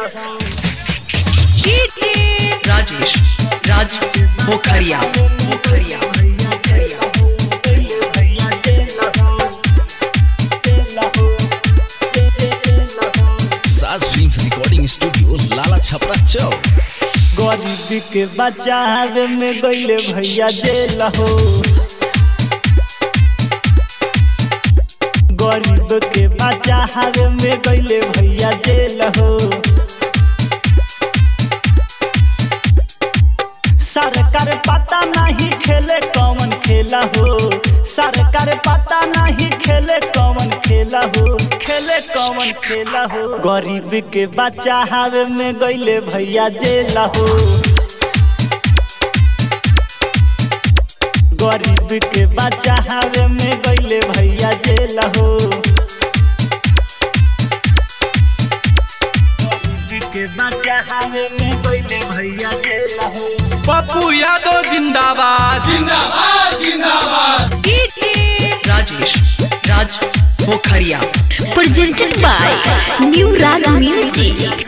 राजेश राज Pokhariya Pokhariya Saaj film recording studio Lala Chhapra Chowk गरीबी के बचावे में गईले भैया जेल हो गरीब के बचावे में गईले भैया जेल हो सरकार पता नहीं खेले कौन खेला हो सरकार पता नहीं खेले कौन खेला हो खेले कौन खेला हो गरीब के बच्चा हावे में गईले भैया जेल हो गरीब के बच्चा हावे में गईले भैया जेल हो गरीब के बच्चा हावे में गईले भैया जेल हो पप्पू यादव जिंदाबाद जिंदाबाद जिंदाबाद राजेश राज पोखरिया presented by New Rag Music.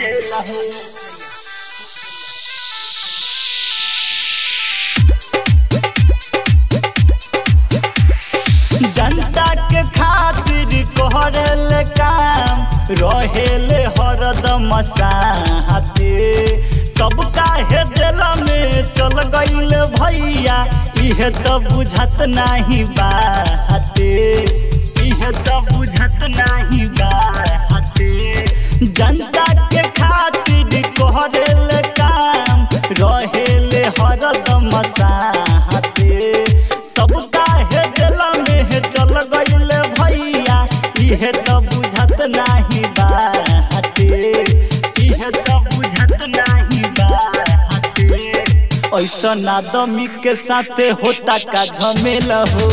जनता के खातिर कोहरल काम रहेले हरदम साथे तब काहे दिल में चल गईल भैया इहे तो बुझत नाही बाते इहे तो बुझत नाही बाते जनता के खातिर कोहरल काम रहेले हरदम साथे तब काहे दिल में चल गईल भैया इहे तो बुझत नाही बाते इहे तो बुझत नाही बाते ऐसन आदमी के साथे होता का झमेल हो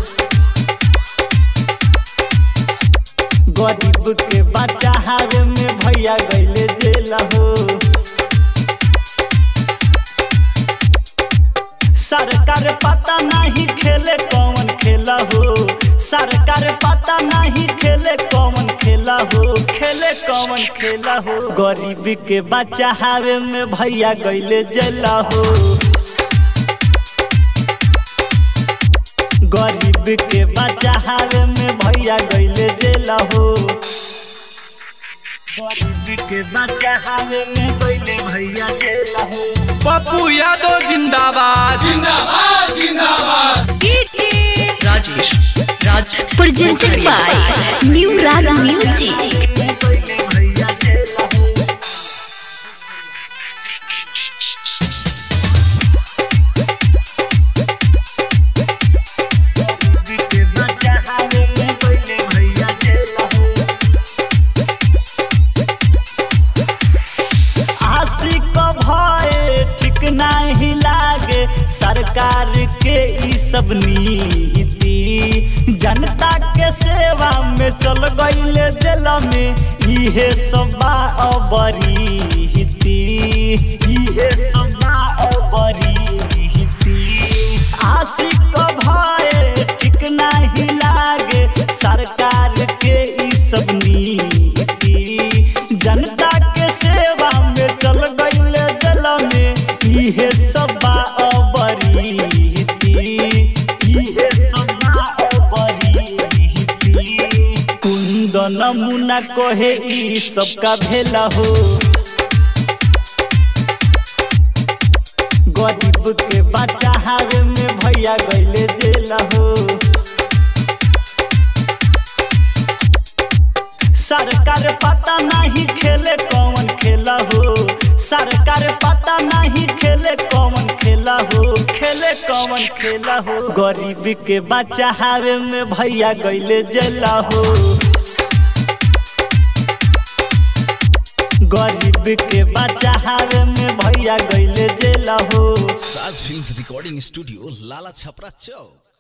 गरीब के बच्चा हारे में भैया गईले जेल हो सरकार पता नहीं खेले कौन खेला हो सरकार पता नहीं खेले कौन खेला हो खेले कौन खेला हो गरीबी के बच्चा हावे में भैया गईले जेल हो गरीब के बच्चा हावे में भैया गईले जेल हो गरीब के बच्चा हावे में गईले भैया जेल हो पप्पू यादव जिंदाबाद जिंदाबाद जिंदाबाद राजेश राज Presented by New Rag Music. आशिक भय ठीक नहीं लागे सरकार के ई सब नीति जनता के सेवा में चल गईले दिल में इहे सब अबरीति इहे सब अबरीति आशिक भय ठीक नहीं लागे सरकार के ई सब नीति जनता के सेवा में चल गईले जल में इहे सब अबरीति इहे सब अबरीति कुंदन मुना कहे ई सब का भेला हो गरीब के बच्चा हावे में भैया गईले जेल हो सरकार पता नहीं खेले कौन खेला हो सरकार पता नहीं खेले कौन खेला हो खेले कौन खेला हो गरीब के बच्चा हावे में भैया गईले जेल हो गरीब के बच्चा हावे में भैया गईले जेल हो Saaj film recording studio Lala Chhapra चौक